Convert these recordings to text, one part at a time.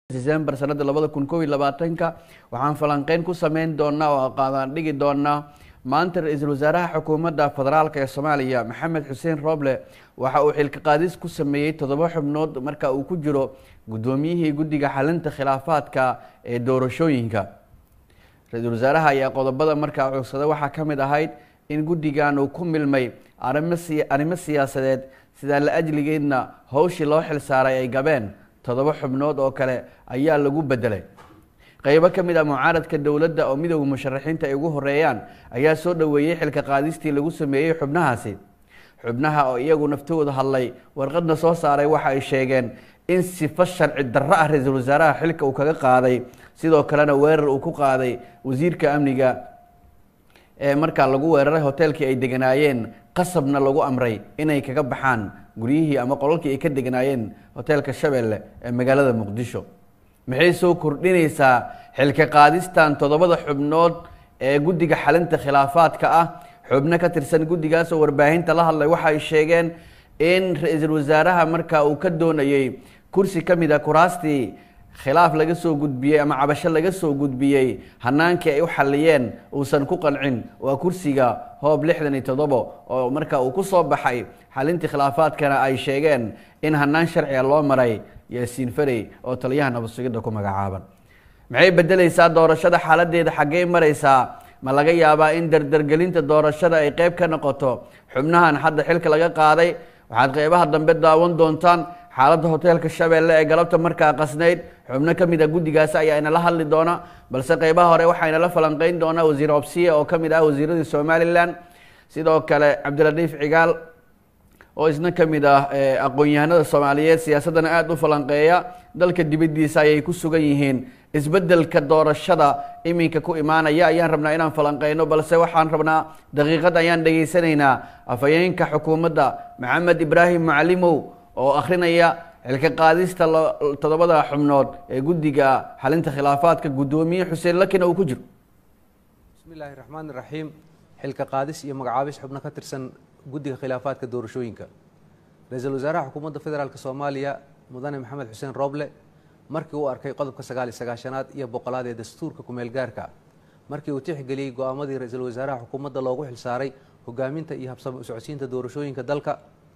december sanada labada kun kow iyo labaatanka waxaan falanqeyn ku sameyn doonaa oo qaadaan dhigi doonaa maanta ra-iisul wasaaraha xukuumadda federaalk ee soomaaliya maxamed xuseen roble waxa uu xilka qaadis ku sameeyey toddoba xubnood marka uu ku jiro guddoomiyihii guddiga xalinta khilaafaadka ee doorashooyinka ra-iisul wasaaraha ayaa qodobada markaa codsaday waxaa ka mid ahayd in guddigan uu ku milmay arimo si arrimo siyaasadeed sidaa la ajligeedna howshii loo xilsaaray ay gabeen toddoba xubnood oo kale ayaa lagu bedelay qeybo ka mid ah mucaaradka dowladda oo midooda musharaxiinta ay ugu horeeyaan ayaa soo dhoweeyey xilka qaadistii lagu sameeyey xubnahaasi xubnaha oo iyagu naftooda hadlay warqadna soo saaray waxa ay sheegeen in sifo sharci darro ah ra-iisul wasaaraha xilka uu kaga qaaday sidoo kalena weerar uu ku qaaday wasiirka amniga ee markaa lagu weeraray hoteelkii ay deganaayeen qasabna lagu amray inay kaga baxaan guryihii ama qolalkii ay ka deganaayeen hoteelka shabeelle ee magaalada muqdisho maxay soo kordhinaysaa xilka qaadistan toddobada xubnood ee guddiga xalinta khilaafaadka ah xubno ka tirsan guddigaas oo warbaahinta la hadlay waxa ay sheegeen in ra-iisul wasaaraha marka uu ka doonayey kursi ka mid a kuraastii khilaaf laga soo gudbiyey ama cabasho laga soo gudbiyey hanaankii ay u xaliyeen uusan ku qancin waa kursiga hoob lixdan iyo toddobo oo marka uu ku soo baxay xalintii khilaafaadkana ay sheegeen in hanaan sharciga loo maray yaasiin farey oo taliyaha nabadsugidda ku magacaaban maxay bedeleysaa doorashada xaaladeeda xaggey mareysaa ma laga yaabaa in dardargelinta doorashada ay qeyb ka noqoto xubnahan hadda xilka laga qaaday waxaad qeybaha dambe daawan doontaan xaaladda hoteelka shabeelle ee galabta markaa qasnayd xubno ka mid a guddigaasi ayaa inala hadli doona balse qeybaha hore waxaa inala falanqeyn doonaa wasiir obsiye oo ka mid ah wasiiradii somalilan sidoo kale cabdiladiif cigaal oo isna ka mid ah aqoon-yahanada soomaaliyeed siyaasaddana aada u falanqeeya dalka dibaddiisa ayay ku sugan yihiin isbeddelka doorashada iminka ku imaanaya ayaan rabnaa inaan falanqeyno balse waxaan rabnaa daqiiqad ayaan dhegaysanaynaa afhayeenka xukuumadda maxamed ibraahim macalimow oo akhrinaya xilka qaadista toddobada xubnood ee guddiga xalinta khilaafaadka guddoomiye xuseen lakina uu ku jiro bismi illaahi raxmaan iraxiim xilka qaadis iyo magacaabis xubno ka tirsan guddiga khilaafaadka doorashooyinka ra-iisul wasaaraha xukuumadda federaalk soomaaliya mudane maxamed xuseen rooble markii uu arkay qodobka sagaal iyo sagaashanaad iyo boqolaad ee dastuurka kumeel gaarka markii uu tixgeliyey go-aamadii ra-iisul wasaaraha xukuumadda loogu xilsaaray hogaaminta iyo habsamo usocodsiinta doorashooyinka dalka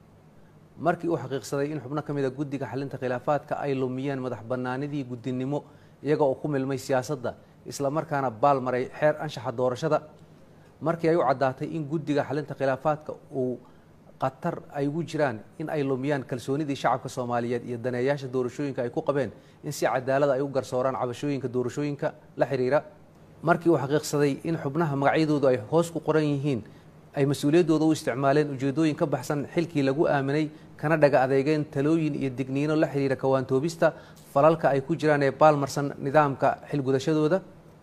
markii uu xaqiiqsaday in xubno ka mid a guddiga xalinta khilaafaadka ay lumiyeen madax bannaanidii guddinimo iyaga oo ku milmay siyaasadda islamarkaana baal maray xeer anshaxa doorashada markii ay u caddaatay in guddiga xalinta khilaafaadka uu qatar ay ugu jiraan in ay lumiyaan kalsoonidii shacabka soomaaliyeed iyo daneeyaasha doorashooyinka ay ku qabeen in si cadaalada ay u garsooraan cabashooyinka doorashooyinka la xiriira markii uu xaqiiqsaday in xubnaha magacyadoodu ay hoos ku qoran yihiin ay mas-uuliyaddooda u isticmaaleen ujeedooyin ka baxsan xilkii lagu aaminay kana dhaga adeegeen talooyin iyo digniino la xiriira kawaantoobista falalka ay ku jiraan ee baalmarsan nidaamka xilgudashadooda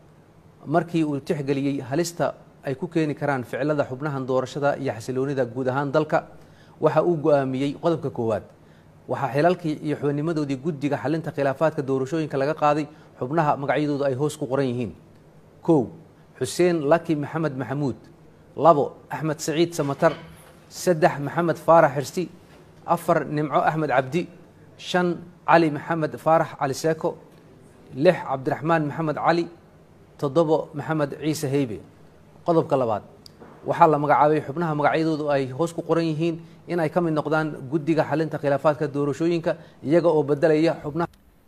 markii uu tixgeliyey halista ay ku keeni karaan ficilada xubnahan doorashada iyo xasiloonida guud ahaan dalka waxa uu go-aamiyey qodobka koowaad waxaa xilalkii iyo xubinnimadoodii guddiga xalinta khilaafaadka doorashooyinka laga qaaday xubnaha magacyadoodu ay hoos ku qoran yihiin kow xuseen laki maxamed maxamuud labo axmed saciid samatar saddex maxamed faarax xirsi afar nimco axmed cabdi shan cali maxamed faarax cali seeko lix cabdiraxmaan maxamed cali toddobo maxamed ciise heybe qodobka labaad waxaa la magacaabay xubnaha magacyadoodu ay hoos ku qoran yihiin in ay ka mid noqdaan guddiga xalinta khilaafaadka doorashooyinka iyaga oo bedelaya xubnaha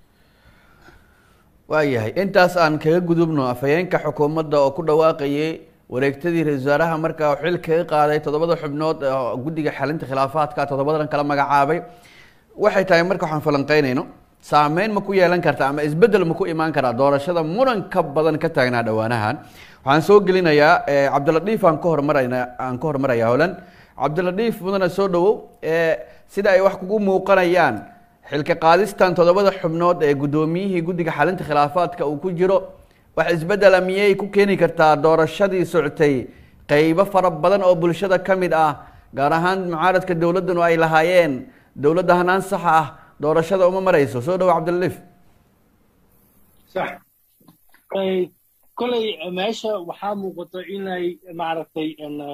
waayahay intaas aan kaga gudubno afhayeenka xukuumadda oo ku dhawaaqayay wareegtadii ra-isul wasaaraha markaa xil kaga qaaday toddobada xubnood guddiga xalinta khilaafaadka toddobadan kala magacaabay waxay tahay marka waxaan falanqeynayno saameyn ma ku yeelan karta ama isbeddel ma ku imaan karaa doorashada muran ka badan ka taagnaa dhowaanahan waxaan soo gelinayaa cabdiladiif aan ka hormarana aan ka hormaraya holan cabdiladiif mudana soo dhawow sida ay wax kugu muuqanayaan xilka qaadistan toddobada xubnood ee guddoomiyihii guddiga xalinta khilaafaadka uu ku jiro wax isbeddela miyay ku keeni kartaa doorashadii socotay qeybo fara badan oo bulshada ka mid ah gaar ahaan mucaaradka dowladdanu ay lahaayeen dowladda hanaan saxa ah doorashada uma marayso soo dhawo cabdiladiif sax koley meesha waxaa muuqata inay maaragtay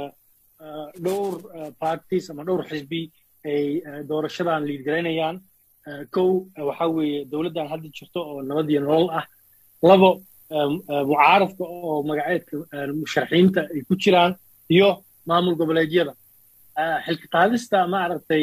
dhowr parties ama dhowr xisbi ay doorashadan liidgaraynayaan kow waxaa weeye dowladdan hadda jirto oo nabad iyo nolol ah labo mucaaradka oo magaceedka musharaxiinta ay ku jiraan iyo maamul goboleedyada xilka qaadista maaragtay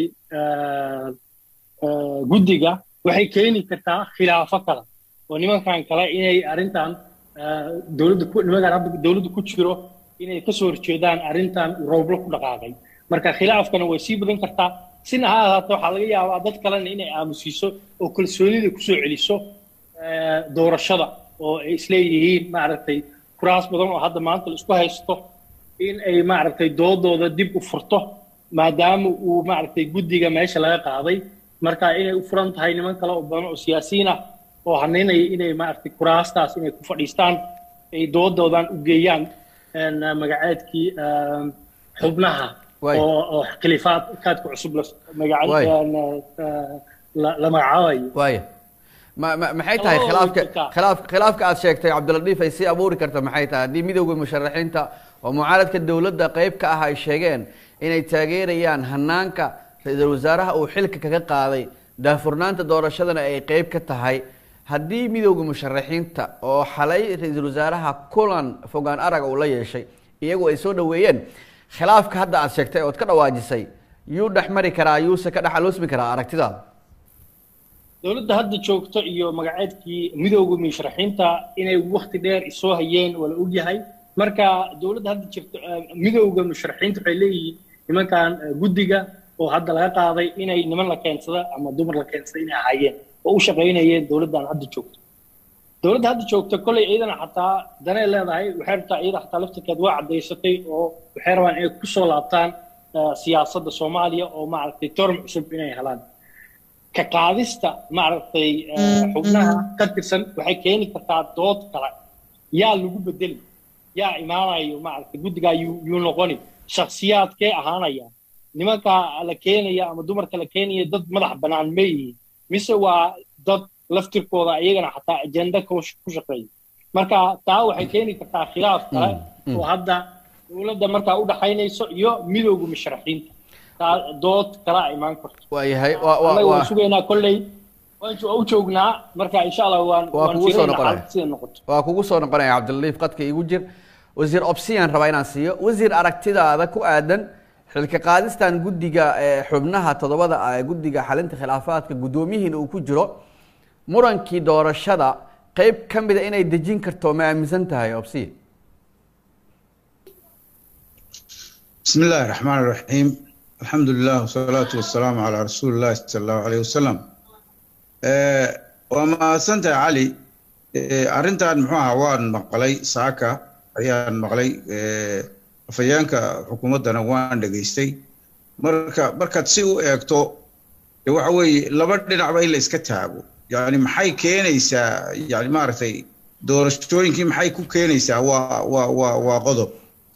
guddiga waxay keeni kartaa khilaafo kale oo nimankan kale inay arrintan dowladda ku nimankan hadda dowladda ku jiro inay ka soo horjeedaan arrintan rooblo ku dhaqaaqay marka khilaafkana way sii badan kartaa sina ha ahaata waxaa laga yaabaa dad kalena inay aamusiiso oo kalsoonida kusoo celiso doorashada oo ay isleeyihiin maaragtay kuraas badan oo hadda maanta la isku haysto in ay maaragtay doodooda dib u furto maadaama uu maaragtay guddiga meesha laga qaaday marka inay u furan tahay niman kale oo badan oo siyaasiyiin ah oo hanaynaya inay maaragtay kuraastaas inay ku fadhiistaan ay doodoodan u geeyaan magaceedkii xubnaha oo khilifaad kaadka cusub la magacaabayo waaya ma ma maxay tahay khilaafka khilaaf khilaafka aad sheegtay cabdiladiif ay sii abuuri karta maxay tahay haddii midowda musharaxiinta oo mucaaradka dowladda qayb ka ah ay sheegeen inay taageerayaan hanaanka ra-iisul wasaaraha uu xilka kaga qaaday daafurnaanta doorashadana ay qayb ka tahay haddii midowda musharaxiinta oo xalay ra-iisul wasaaraha kulan fogaan araga uu la yeeshay iyagu ay soo dhaweeyeen khilaafka hadda aad sheegtay ood ka dhawaajisay yuu dhex mari karaa yuuse ka dhexaloosmi karaa aragtidaada dowladda hadda joogto iyo magaceedkii midowda musharaxiinta inay wakti dheer isoo hayeen waa la ogyahay marka dowladda hadda jirto midowda musharaxiinta waxay leeyihiin nimankan guddiga oo hadda laga qaaday inay niman la keensada ama dumar la keensada inay ahaayeen oo u shaqaynayeen dowladdan hadda joogto dowladda hadda joogta kolley iyadana xataa danay leedahay waxay rabtaa iyada xataa laftirkeed waa caddaysatay oo waxay rabaan inay kusoo laabtaan siyaasadda soomaaliya oo maaragtay torm cusub inay helaan ka qaadista maaragtay xubnaha ka tirsan waxay keeni kartaa dood kale yaa lagu bedeli yaa imaanayo maaragtay guddigaa yuu yuu noqoni shakhsiyaadkee ahaanaya nimanka la keenaya ama dumarka la keenaya dad madax bannaan ma yihiin mise waa dad laftirkooda iyagana xataa ajenda ku shaqeeya marka taa waxay keeni kartaa khilaaf kale oo hadda dowladda markaa u dhaxaynayso iyo midowga musharaxiinta taa dood kala imaan karto waayahay annaga waan sugaynaa kolley waan u joognaa marka insha allah waan waa kugu soo noqonaya sida noqoto waa kugu soo noqonaya cabdilaliif qadka igu jir wasiir obsiyan rabaa inaan siiyo wasiir aragtidaada ku aadan xilka qaadistan guddiga xubnaha toddobada ah ee guddiga xalinta khilaafaadka guddoomiyihiina uu ku jiro murankii doorashada qeyb ka mida inay dejin karto ma aaminsan tahay obsiya بسم الله الرحمن الرحيم الحمد لله والصلاة والسلام على رسول الله صلى الله عليه وسلم وما سنت علي أرنتان محوها وان مقلي ساكا أيان مقلي afayeenka xukuumaddana waan dhegaystay marka markaad si u eegto waxa weeye laba dhinacba in la iska taago yani maxay keenaysaa yani maaragtay doorashooyinkii maxay ku keenaysaa waa waa waa waa qodob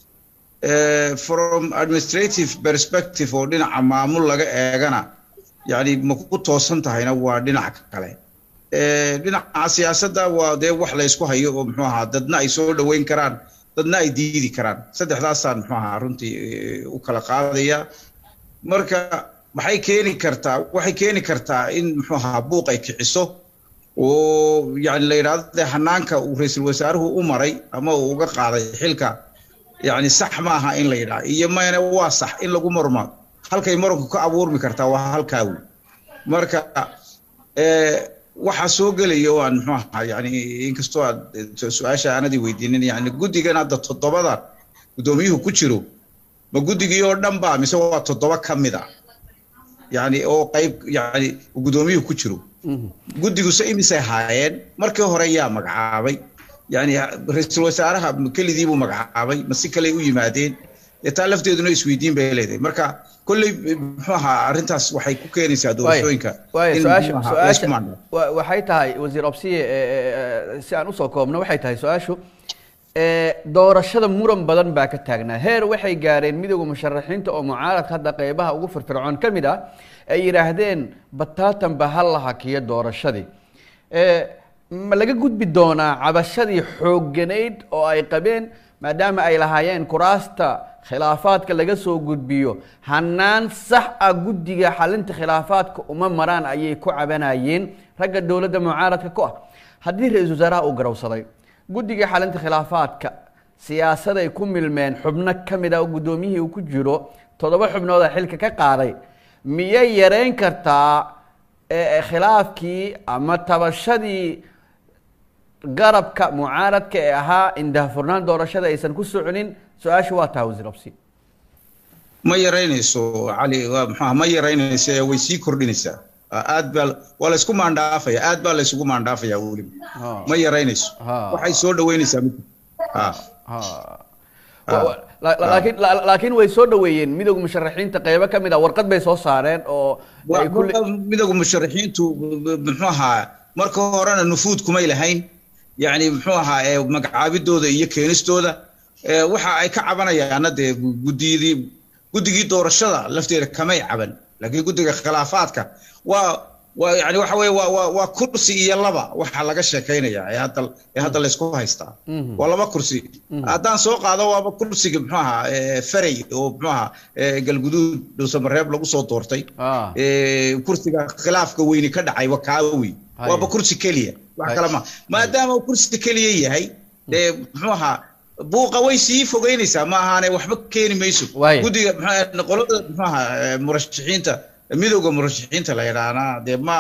from administrative perspective oo dhinaca maamul laga eegana yani ma ku toosan tahayna waa dhinac kale dhinaca siyaasadda waa dee wax la ysku hayo oo muxuu ahaa dadna ay soo dhoweyn karaan dadna ay diidi karaan saddexdaasaan muxuu ahaa runtii u kala qaadaya marka maxay keeni kartaa waxay keeni kartaa in muxuu ahaa buuq ay kiciso oo yani la yidhahdo dee hanaanka uu ra-iisul wasaaruhu u maray ama uu uga qaaday xilka yani sax maaha in la yidhaha iyo mayne waa sax in lagu murmo halkay muranku ka abuurmi kartaa waa halkaa wey marka waxaa soo gelaya oo aan muxuu ahaa yani inkastoo aad su-aasha aanadii weydiinin yani guddigan hadda toddobada guddoomiyuhu ku jiro ma guddigii oo dhan ba mise waa toddoba ka mid a yani oo qayb yani guddoomiyuhu ku jiro guddiguse imisay haayeen markii hore yaa magacaabay yani ra-iisul wasaaraha kelidii buu magacaabay ma si kale u yimaadeen dee taa lafteeduna isweydiin bay leedahay marka kolley muxuu ahaa arrintaas waxay ku keenaysaa doorashooyinka waxay tahay wasiir obsiye si aan usoo koobno waxay tahay su-aashu doorashada muran badan baa ka taagnaa heer waxay gaareen midowda musharaxiinta oo mucaaradka hadda qeybaha ugu firfircoon ka mid ah ay yidhaahdeen bataatanba ha la hakiyo doorashadii ma laga gudbi doonaa cabashadii xoogganayd oo ay qabeen maadaama ay lahaayeen kuraasta khilaafaadka laga soo gudbiyo hanaan sax ah guddiga xalinta khilaafaadka uma maraan ayay ku cabanayeen ragga dowladda mucaaradka ku ah haddii ra-iisul wasaaraha uu garawsaday guddiga xalinta khilaafaadka siyaasaday ku milmeen xubno ka mid ah oo guddoomiyihii uu ku jiro toddoba xubnooda xilka ka qaaday miyay yareyn kartaa khilaafkii ama tabashadii garabka mucaaradka ee ahaa indahafurnaan doorashada aysan ku soconin su-aasha waa taha wasiir absi ma yaraynayso cali waa maxaa ma yaraynayso ee way sii kordhinaysaa aad baa waa laysku maandhaafaya aad baa laysugu maandhaafaya weliba ma yaraynayso waxay soo dhaweynaysaa mid laakiin laakiin way soo dhaweeyeen midowga musharaxiinta qeybo ka mid ah warqad bay soo saareen oo midowga musharaxiintu muxuu ahaa marka horena nufuud kumay lahayn yani muxuu ahaa magacaabidooda iyo keenistooda waxa ay ka cabanayaana dee guddiyadii guddigii doorashada lafteeda kamay caban laakiin guddiga khilaafaadka waa waa yani waxa weye waa waa waa kursi iyo laba waxa laga sheekaynaya ee hadda ee hadda laysku haystaa waa laba kursi haddaan soo qaado waaba kursiga muxuu ahaa ferey oo muxuu ahaa galguduud dhuusamareeb lagu soo doortay kursiga khilaafka weyni ka dhacay wakaawi waaba kursi keliya wax kale ma maadaama uu kursi keliya yahay dee muxuu ahaa buuqa way sii fogeynaysaa ma ahaane waxba keeni mayso guddiga mxu qolada muxuu ahaa murashaxiinta midowga murashaxiinta la yidhaahdaa dee ma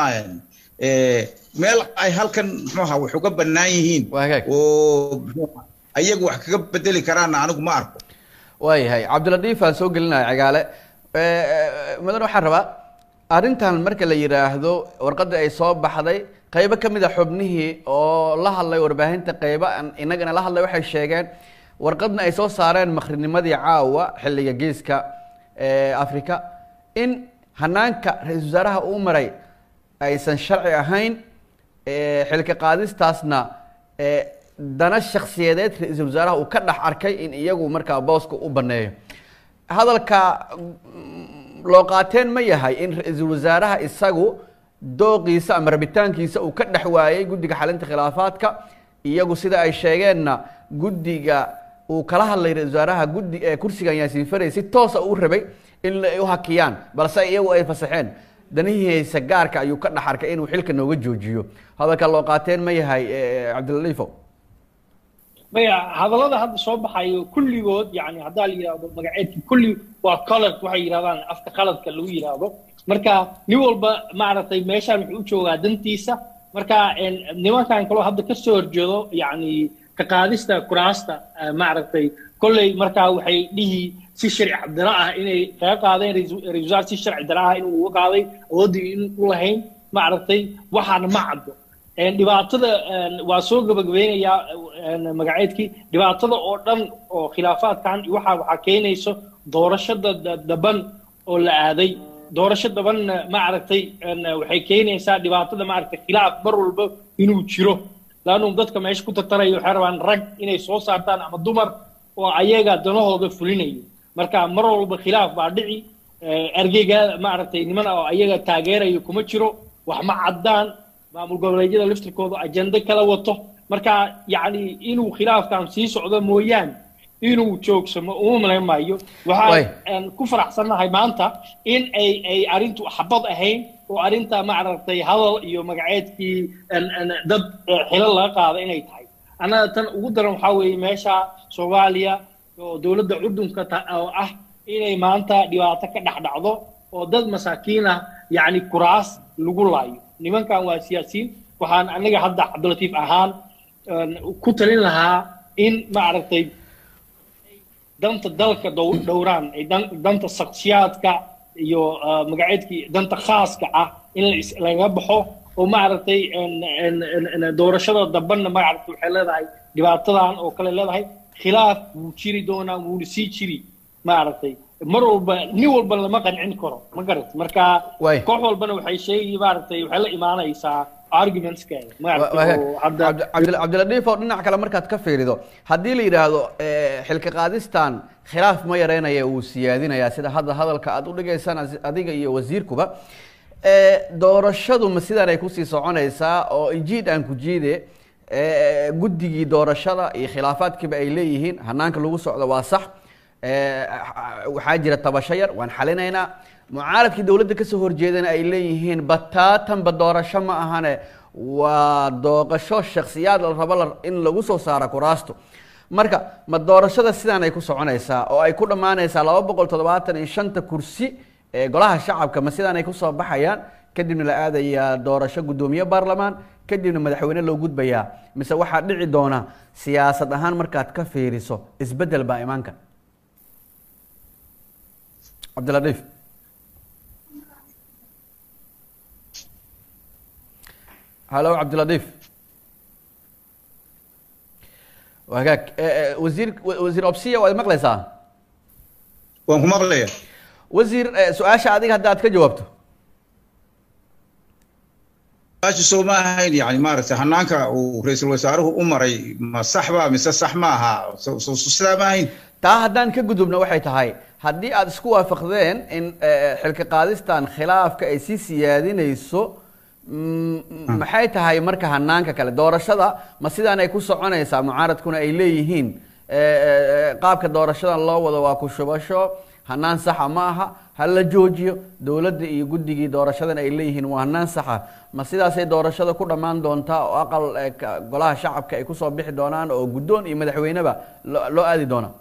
meel ay halkan muxuu ahaa wax uga bannaan yihiin oo ayagu wax kaga bedeli karaanna anigu ma arko waayahay cabdiladiif aan soo gelinaya cigaale mudan waxaan rabaa arrintan marka la yidhaahdo warqadda ay soo baxday qaybo ka mid a xubnihii oo la hadlay warbaahinta qaybo inagana la hadlay waxay sheegeen warqadna ay soo saareen makhrinimadii caawa xilliga geeska africa in hanaanka ra-iisul wasaaraha uu maray aysan sharci ahayn xilka qaadistaasna dana shaksiyadeed ra-iisul wasaaraha uu ka dhex arkay in iyagu markaa booska u baneeyo hadalka loo qaateen ma yahay in ra-iisul wasaaraha isagu dooqiisa ama rabitaankiisa uu ka dhex waayey guddiga xalinta khilaafaadka iyagu sida ay sheegeenna guddiga uu kala hadlay ra-isul wasaaraha guddi kursigan yaasiin faray si toosa uu rabay in ay u hakiyaan balse iyagu ay fasaxeen danihiisa gaarka ayuu ka dhex arkay inuu xilka nooga joojiyo hadalka loo qaateen ma yahay cabdilaliifo maya hadallada hadda soo baxayo kulligood yani haddaa la yidhahdo magaceedki kulli waa color waxay yidhahdaan afka qaladka lagu yidhaahdo marka nin walba maaragtay meeshaan wuxuu u joogaa dantiisa marka nimankan kaloo hadda ka soo horjeedo yani ka qaadista kuraasta maaragtay kolley markaa waxay dhihi si sharci dara ah inay kaga qaadeen ra-iisul wasaar si sharci dara ah inuu uga qaaday awooddii in u lahayn maaragtay waxaana ma caddo dhibaatada waa soo gabagabeynayaa magaceedkii dhibaatada oo dhan oo khilaafaadkan waxa waxaa keenayso doorashada daban oo la aaday doorasho dabanna maaragtay waxay keenaysaa dhibaatada maaragtay khilaaf mar walba inuu jiro laannu dadka meesha ku tartaraya waxay rabaan rag inay soo saartaan ama dumar oo ayaga danahooda fulinayo marka mar walba khilaaf baa dhici ergeyga maaragtay niman oo ayaga taageerayo kuma jiro wax ma caddaan maamul goboleedyada laftirkooda ajende kala wato marka yacni inuu khilaafkan sii socdo mooyaane inuu joogsamo uma malayn maayo waxaan ku faraxsannahay maanta in ay ay arrintu xabad ahayn oo arrinta maaragtay hadal iyo magaceedkii dad xilal laga qaada inay tahay annaga tan ugu daran waxaa weeye meesha soomaaliya oo dowladda cudunka oo ah inay maanta dhibaato ka dhex dhacdo oo dad masaakiin ah yacni kuraas lagu laayo nimankan waa siyaasiyiin waxaan anaga hadda cabdilatiif ahaan ku talin lahaa in maaragtay danta dalka dhowraan ay danta shaksiyaadka iyo magaceedkii danta khaaska ah in laga baxo oo maaragtay doorashada dambanna maaragtay waxay leedahay dhibaatadan oo kale leedahay khilaaf wuu jiri doonaa wuuna sii jiri maaragtay mar walba nin walba lama qancin karo ma garat marka koox walbana waxay sheegi maaragtay waxay la imaanaysaa cabdiladiif oo dhinac kale markaad ka fiirido haddii la yidhaahdo xilka qaadistan khilaaf ma yareynaya wuu siyaadinayaa sida hadda hadalka aad u dhigaysaan adiga iyo wasiirkuba doorashadu ma sidaan ay kusii soconaysaa oo ijiid aan ku jiide guddigii doorashada iyo khilaafaadkiiba ay leeyihiin hanaanka lagu socdo waa sax waxaa jira tabasho yar waan xalinaynaa mucaaradkii dowladda kasoo horjeedana ay leeyihiin bataatanba doorasho ma ahane waa dooqasho shaksiyaad la rabo in lagu soo saaro kuraasto marka ma doorashada sidaan ay ku soconaysaa oo ay ku dhammaanaysaa laba boqol toddobaatan iyo shanta kursi ee golaha shacabka ma sidaan ay kusoo baxayaan kadibna la aadayaa doorasho guddoomiye baarlamaan kadibna madaxweyne loo gudbayaa mise waxaa dhici doona siyaasad ahaan markaad ka fiiriso isbeddel baa imaanka cabdiladiif halo cabdiladiif wagaag wasiir wasiir obsiya waad maqlaysaa waan ku maqlaya wasiir su-aasha adiga hadda aad ka jawaabto su-aasha soo ma ahayn yani maaragtay hanaanka uu ra-iisul wasaaruhu u maray ma sax ba mise sax ma aha sidaa ma ahayn taa haddaan ka gudubna waxay tahay haddii aada isku waafaqdeen in xilka qaadistan khilaafka ay sii siyaadinayso maxay tahay marka hanaanka kale doorashada ma sidaan ay ku soconaysaa mucaaradkuna ay leeyihiin qaabka doorashadan loo wado waa ku shubasho hanaan saxa ma aha ha la joojiyo dowladda iyo guddigii doorashadan ay leeyihiin waa hanaan saxa ma sidaasay doorashada ku dhammaan doontaa oo aqal golaha shacabka ay kusoo bixi doonaan oo guddoon iyo madaxweyneba loo aadi doona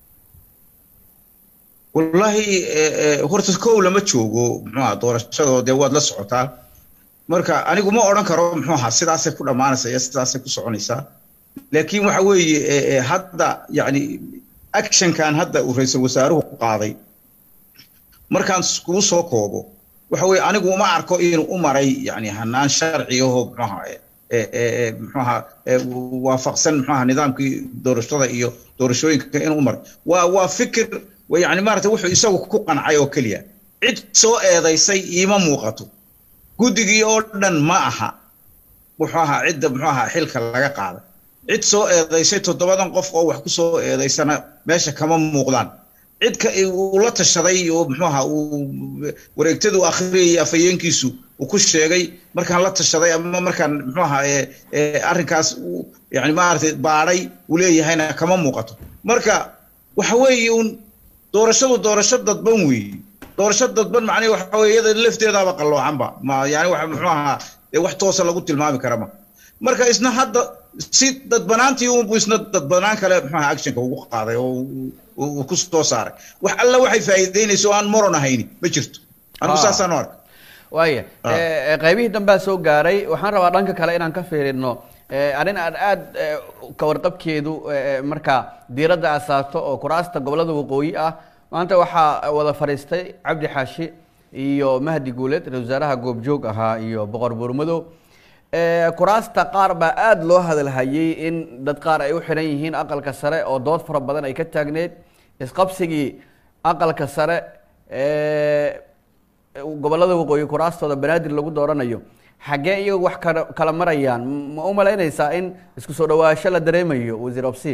wallahi horta kow lama joogo muxuaha doorashadoo dee waad la socotaa marka anigu ma odhan karo muxuu ahaa sidaasay ku dhammaanaysaa iyo sidaasay ku soconaysaa laakiin waxa weeye hadda yani actionkan hadda uu ra-iisul wasaaruhu ku qaaday markaan kuu soo koobo waxa weeye anigu uma arko inuu u maray yani hanaan sharciyaho muxuaha muxuaha waafaqsan muxuaha nidaamkii doorashada iyo doorashooyinka inuu u maray waa waa fikir yani maarata wuxuu isagu ku qancay oo keliya cid soo eedaysay iima muuqato guddigii oo dhan ma aha wuxuu ahaa cidda muxuu ahaa xilka laga qaaday cid soo eedaysay toddobadan qof oo wax ku soo eedaysana meesha kama muuqdaan cidka uu la tashaday oo muxuu ahaa uu wareegtadu akhriyay afhayeenkiisu uu ku sheegay markaan la tashaday ama markaan muxuu ahaa arrinkaas yani maaragtay baadhay uu leeyahayna kama muuqato marka waxa weeye un doorashadu doorasho dadban weeye doorasho dadban macnaheed waxa weeye iyada lafteedaaba qalloocanba ma yani wax muxuu ahaa wax toosa lagu tilmaami kara ma marka isna hadda si dadbanaantii unbu isna dadbanaan kale muxuu ahaa actionka ugu qaaday oo uu ku soo saaray wax alla waxay faa'iideynayso aan moron ahayni ma jirto anigu saasaan u arka waaya qaybihii dambea soo gaaray waxaan rabaa dhanka kale inaan ka fiirino arrin aan aada ka warqabkeedu marka diiradda aad saarto oo kuraasta gobollada waqooyi ah maanta waxaa wada fadhiistay cabdi xaashi iyo mahdi guuleed ra-isul wasaaraha goobjoog ahaa iyo boqor buurmadow kuraasta qaar baa aada loo hadalhayay in dad qaar ay u xiran yihiin aqalka sare oo dood fara badan ay ka taagneyd isqabsigii aqalka sare gobollada waqooyi kuraastooda banaadir lagu dooranayo xaggee iyaga wax kala kala marayaan ma u malaynaysaa in isku soo dhawaasho la dareemayo wasiir obsi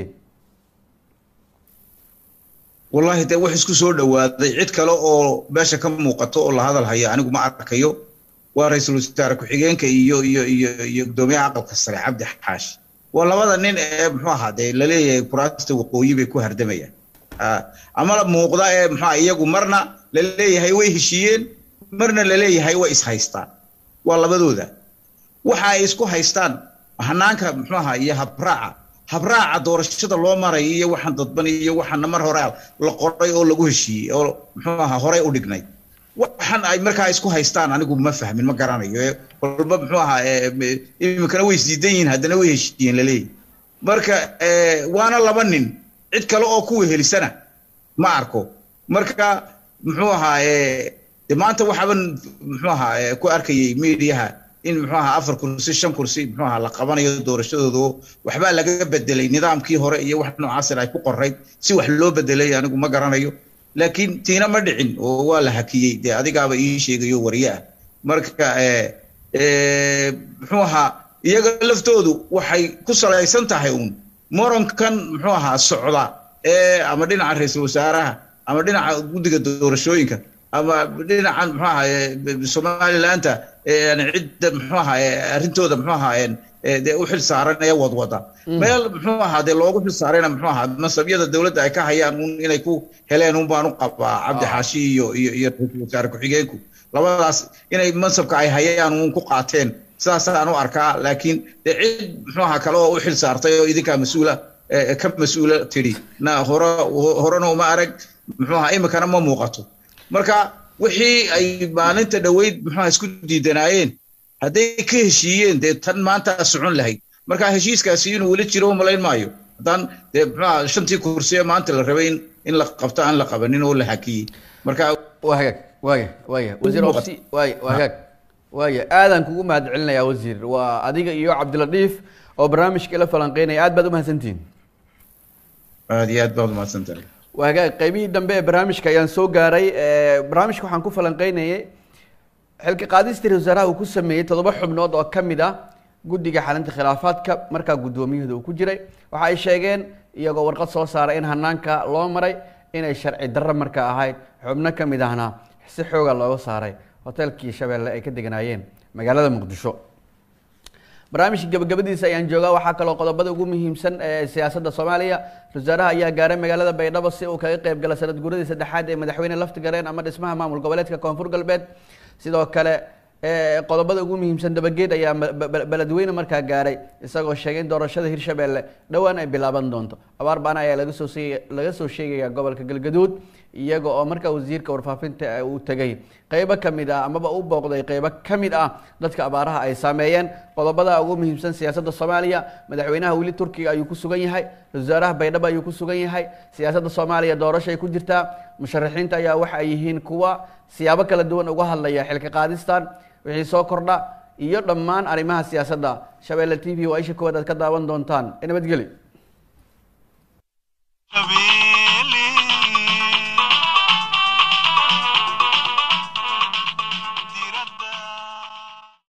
wallahi dee wax isku soo dhawaaday cid kale oo meesha ka muuqato oo la hadal haya anigu ma arkayo waa ra-iisul wasaare ku-xigeenka iyo iyo iyo iyo guddoomiyaha aqalka sare cabdi xaashi waa labada nin ee muxuu ahaa dee laleeyahay kuraasta waqooyi bay ku hardamayaan ama la muuqda ee muxua iyagu marna laleeyahay way heshiiyeen marna laleeyahay way ishaystaan waa labadooda waxa ay isku haystaan hanaanka muxuu ahaa iyo habraaca habraaca doorashada loo maray iyo waxaan dadban iyo waxaana mar hore la qoray oo lagu heshiiyey oo muxuu ahaa horey u dhignay waxaan ay markaa isku haystaan anigu ma fahmin ma garanayo walba muxuu ahaa iminkana way isdiidan yihiin haddana way heshiiyeen laleeyahy marka waana laba nin cid kale oo kuwa helisana ma arko marka muxuu ahaa de maanta waxaaban muxuu ahaa ku arkayay mediaha in muxuu ahaa afar kursi shan kursi muxuu ahaa la qabanayo doorashadooda waxbaa laga bedelay nidaamkii hore iyo wax noocaasina ay ku qorayd si wax loo bedelay anigu ma garanayo laakiin tiina ma dhicin oo waa la hakiyey dee adigaaba ii sheegayo warye ah marka muxuu ahaa iyaga laftoodu waxay ku salaysan tahay uun moronkan muxuu ahaa socda ee ama dhinaca ra-iisul wasaaraha ama dhinaca guddiga doorashooyinka ama dhinacan muxuu ahaa somalilaanta cidda muxuu ahaa arrintooda muxuu ahaa dee u xil saaran ee wadwada meel muxuu ahaa dee loogu xil saarayna muxuu ahaa masabyada dowladda ay ka hayaan un inay ku heleen un baan u qabaa cabdi xaashi iyo iyo iyo ra-iisul wasaare ku-xigeenku labadaas inay mansabka ay hayaan un ku qaateen sidaasaan u arkaa laakiin dee cid muxuu ahaa kale oo u xil saartay oo idinkaa mas-uula ka mas-uula tidhi na hore horena uma arag muxuu ahaa iminkana ma muuqato marka wixii ay maalinta dhoweyd muxuuha isku diidanaayeen hadday ka heshiiyeen dee tan maanta socon lahayd marka heshiiskaasi inuu weli jiro malayn maayo haddaan dee muxuuha shantii kursi ee maanta la rabay in in la qabto aan la qabanin oo la hakiyey marka waa hagaag waaya waaya wasiir ofsi waaya waa hagaag waaya aadaan kugu mahad celinayaa wasiir waa adiga iyo cabdiladiif oo barnaamijka ila falanqeynaya aad baad umahadsantihiin aad iyo aad baad umahadsantahay waa hagaag qaybihii dambe ee barnaamijka ayaan soo gaaray barnaamijka waxaan ku falanqeynayay xilka qaadistii ra wasaaraha uu ku sameeyey toddoba xubnood oo ka mid ah guddiga xalinta khilaafaadka markaa guddoomiyahooda uu ku jiray waxa ay sheegeen iyagoo warqad soo saaray in hanaanka loo maray inay sharci darro markaa ahayd xubno ka mid ahna si xooga looga saaray hoteelkii shabeelle ay ka deganaayeen magaalada muqdisho barnaamijka gabagabadiisa ayaan joogaa waxaa kaloo qodobada ugu muhiimsan ee siyaasadda soomaaliya wasaaraha ayaa gaaray magaalada baydhabo si uu kaga qayb gala sanad guuradii saddexaad ee madaxweyne laftigareen ama dhismaha maamul goboleedka koonfur galbeed sidoo kale qodobada ugu muhiimsan dabageed ayaa beledweyne markaa gaaray isagoo sheegay in doorashada hirshabeelle dhowaan ay bilaaban doonto abaar baana ayaa laga soo laga soo sheegaya gobolka galgaduud iyaga oo markaa wasiirka warfaafinta uu tegay qeybo ka mid ah amaba u booqday qeybo ka mid ah dadka abaaraha ay saameeyeen qodobada ugu muhiimsan siyaasadda soomaaliya madaxweynaha weli turkiga ayuu ku sugan yahay wasaaraha baydhabo ayuu ku sugan yahay siyaasadda soomaaliya doorasho ay ku jirtaa musharaxiinta ayaa waxa ay yihiin kuwa siyaabo kala duwan uga hadlaya xilka qaadistan wixii soo kordha iyo dhammaan arrimaha siyaasadda shabeelle t v waa isha koowaad aad ka daawan doontaan nabadgeli